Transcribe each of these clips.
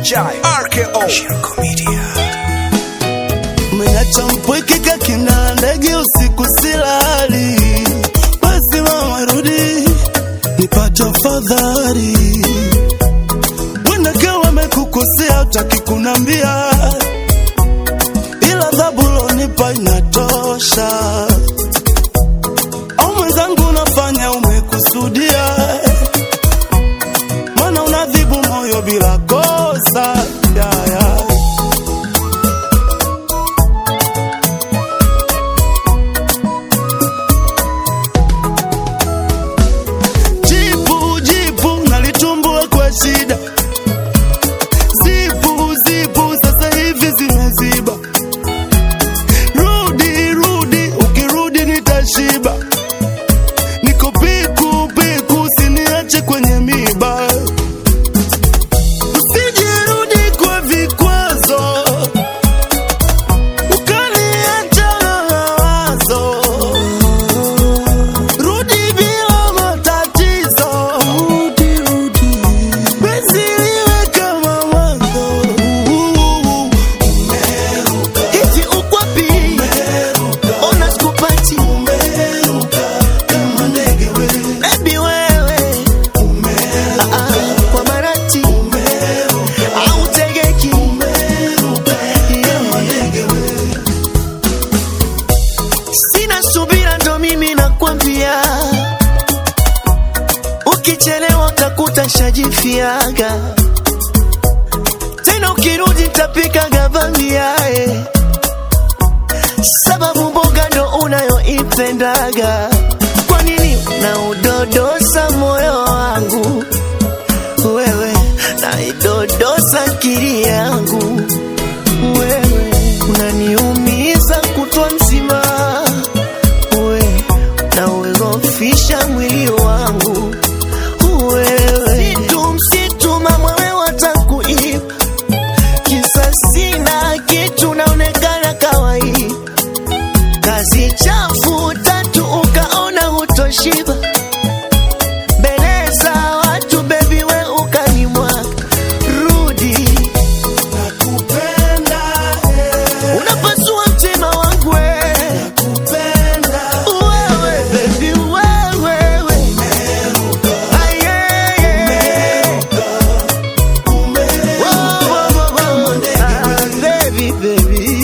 Chai RKO Shirko Media Umeacha mpweke kakina ndege usiku silali, basi mama rudi nipate afadhali. Wendake wamekukosea utaki kunambia, ila adhabu lonipa inatosha. Au mwenzangu unafanya umekusudia, mana unadhibu moyo bila kosa yeah, yeah. Jipu jipu nalitumbua kwa shida, zipu zipu sasa hivi zimeziba. Rudi rudi, ukirudi nitashiba. Niko piku piku, usiniache kwenye miba. Usijirudi kwa vikwazo, ukaniacha na mawazo. Rudi bila matatizo, rudi rudi, penzi liwe kama mwanzo. Hivi uko wapi? Ona sikupati. Baby wewe. Ah, ah, kwa marati. Hautegeki. Yeah. Sina subira ndo mimi nakwambia, ukichelewa utakuta shajifiaga tena, ukirudi tapika gavamiae sababu mboga ndo unayoipendaga. Kwa nini na udodosa moyo wangu wewe, naidodosa akili yangu wewe, unaniumiza kutwa nzima we, na uogofisha mwili wangu wewe, msitu msitu, mama wewe watakuiba kisa sina kitu, naonekana kawaida kazi chafu tatu ukaona hutoshiba mbele za watu bebi we ukanimwaga rudi Nakupenda, eh, unapasua mtima wangu we. nakupenda. wewe bebi wewe we. Ah, yeah, yeah. Wo, wo, wo, wo. Ah, baby, baby.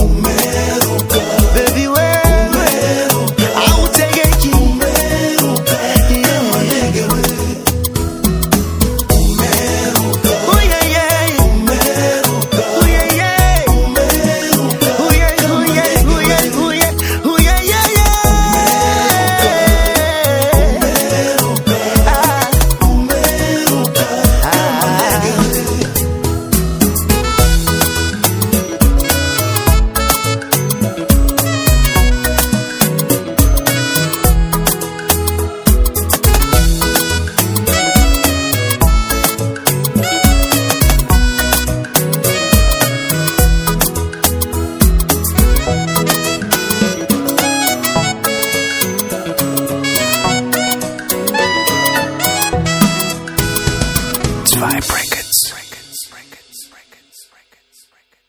Baby, wewe. Hautegeki. Yeah. Oh, yeah, yeah. Oh, yeah, yeah. Oh, yeah, oh, yeah, oh, yeah, oh, yeah. Oh, yeah, yeah, yeah. Ah. Ah. Zwei Brackets